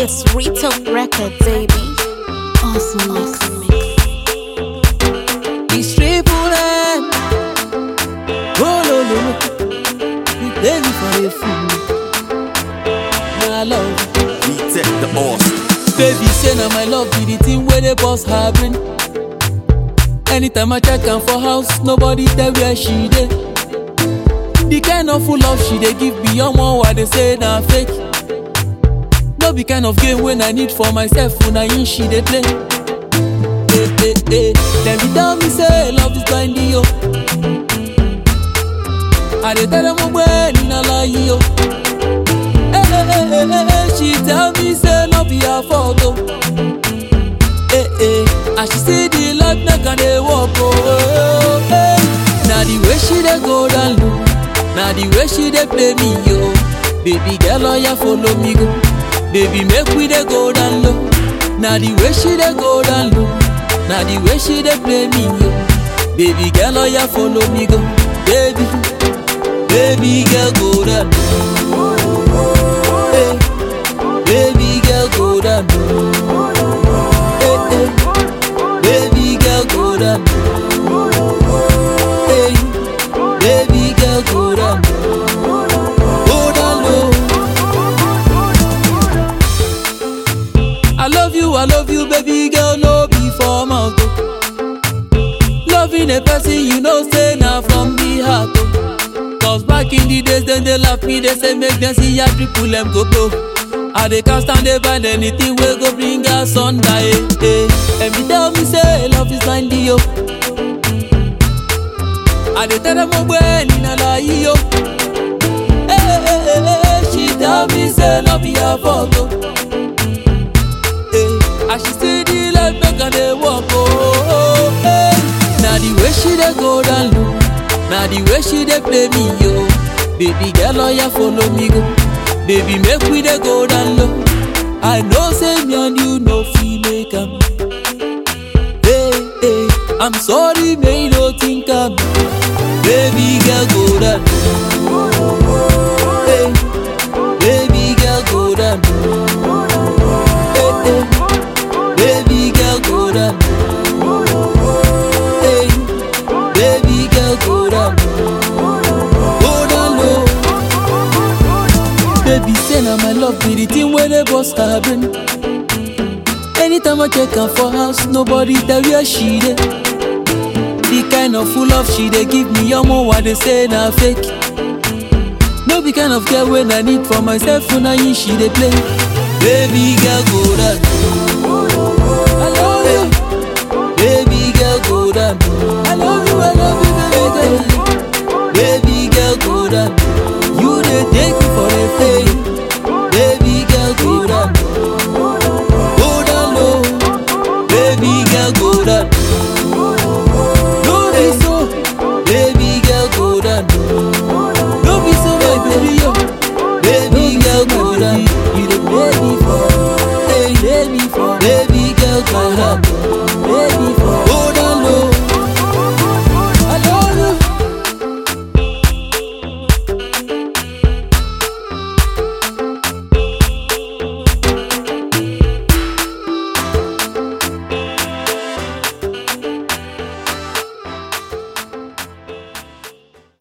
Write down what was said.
It's Rito Record, baby. Awesome mix. It's triple M. Oh, no, no, no. You play me for a fool. My love. We take the horse. Baby, say now my love be the thing where the boss have bring. Anytime I check am for house, nobody tell where she dey. The kind of full love she dey give beyond one what they say na fake. No be kind of game when I need for myself, una in she dey play. Hey, hey, hey. Dem be tell me say love is blind yo. I dey tell them ogbe ni na lie yo. Hey, hey, hey, hey, hey, hey. She tell me say no be her fault oh. Hey, hey. And she say the love make her dey walk oh. Hey. Na the way she dey go down low, na the way she dey play me yo. Baby girl oya follow me go, baby make we dey go down low. Na the way she dey go down low, na the way she dey play me yo. Baby girl oya follow me go, baby, baby girl go down low. Hey. Baby girl go down low. Hey, hey. Baby girl go down low. Hey. Baby girl go down low. Go down low. I love you, I love you, baby girl, no be for mouth. oh. Loving a person you know say na from the heart. oh. Cause back in the days, then they laugh me, they say make them see ya triple M go blow. I dey can't stand they find anything wey go bring us under, eh, eh. And me tell me say love is blind, yo. I dey tell them ogbe ni na lie, yo. Eh, eh, eh, eh, eh, she tell me say love be her fault, oh. Eh, and she say the life make her dey walk, oh, oh, eh. Na the way she dey go down low, na the way she dey play me, yo. Baby girl, oya follow me go. Baby, make we dey go down low. I know say me and you no fit make am. Hey, hey, I'm sorry, may you no think am. Baby girl, go down low. Hey, baby girl, go down low. Hey, hey, baby girl, go down low. Hey, baby girl, go down low. Go down low. Baby, say na my love be the thing where the boss her brain. Anytime I check her for house, nobody tell where she dey. The kind of full love she dey give me, omo what they say na fake. No be kind of girl when I need for myself, una yin she dey play. Baby girl, go down. I love you. Baby girl, go down. I love you, I love you, baby girl. Baby girl, go down. You dey take